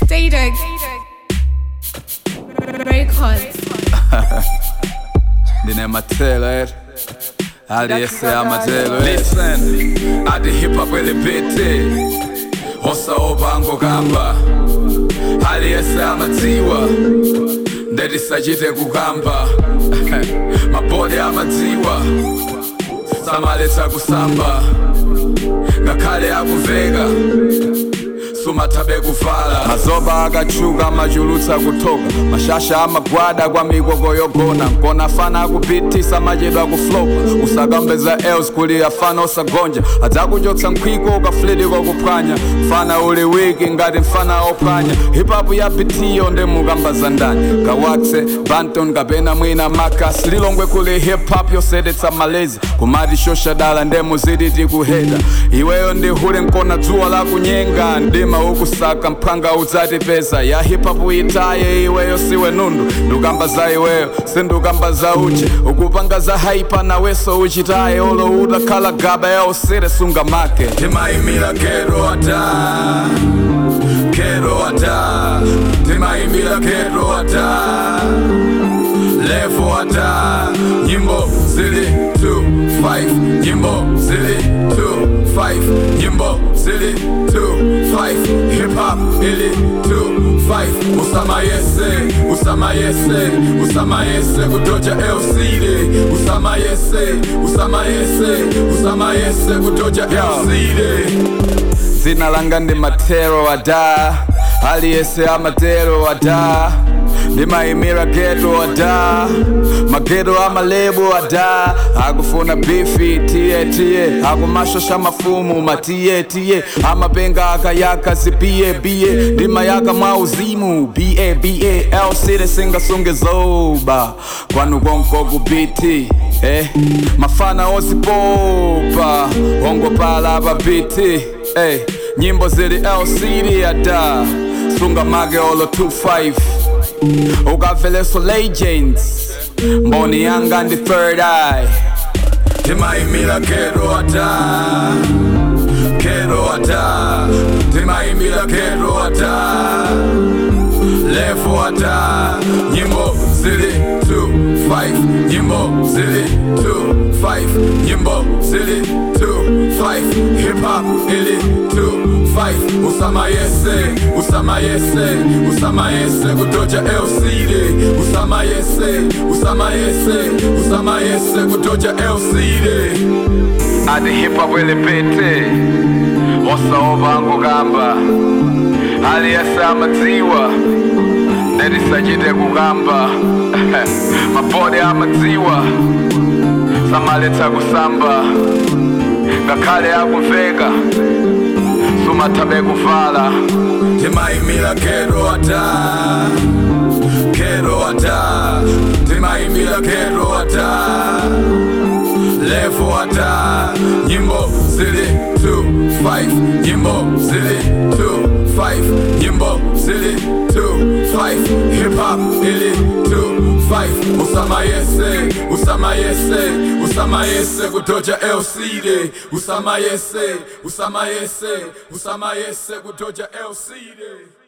Daydog. Records. ndine matelo etu aliyese amatelo listen ati hip hop elipite osaopango kamba aliyese amadziwa ndetisachite kukamba mabodi amadziwa samaletsa kusamba ngakhale akuveka sumathabe kuvala mazoba akachuka amachulutsa kuthoka mashasha amagwada kwa mikoko yogona nkona afana akupitisa machedwa kuflopa usakambeza els kuli afana osagonja adzakuchotsa nkhwiko ukaflidi kokuphwanya mfana uli wiki ngati mfana ophwanya hipapu ya bitiyo ndi mukambaza ndani kawakse banton kapena mwina makas lilongwe kuli hip hop yosetetsa malezi kumati shoshadala nde muziti tikuheda iweyo ndi hule nkona dzuwa lakunyenga ndima ukusaka mphanga udzatipeza ya hip hop itaye iweyo siwe nundu ndukamba za iweyo sindukamba za uche ukupanga za haipa naweso uchitaye olo utakhala gaba ya usire sunga make timayimira kero ata kero ata timayimira kero ata levo ata nyimbo zili 2 nyimbo zili 2 nyimbo zili 2 hip hop ili 2 usamayese usamayese usamayese kutoja elside usamayese usamayese usamayese kutoja elside dzina langa ndi matero ada aliyese amatero ada ndimayimira geto ada mageto amalebo ada akufuna bifi tiye tiye akumashosha mafumu matiye tiye amapenga akayaka zibiye biye ndimayaka mwa uzimu ba ba elside singasunge zoba kwanu konko kubiti eh mafana ozipopa ongopala babiti eh nyimbo zili lcd ada sunga mage olo 25 ukaveleso legends mboni yanga ndi third eye timayimira kero ata kero ata timayimira kero ata levo ata nyimbo zili 2 nyimbo zili 2 nyimbo zili 2 hip hop ili 2 usamayese usamayese usamayese kutoja elside usamayese usamayese usamayese kutoja elside ati hip hop ilipite osaovangu kamba aliyese amadziwa ndedisachite kukamba mabodi amadziwa samaletsa kusamba ngakhale akumveka sumathabe kuvala timayimira kero ata kero ata timayimira kero ata levo ata nyimbo zili 2 nyimbo zili 2 nyimbo zili 2 hip hop ili 2 usamayese usamayese usamayese kutoja elside usamayese usamayese usamayese kutoja elside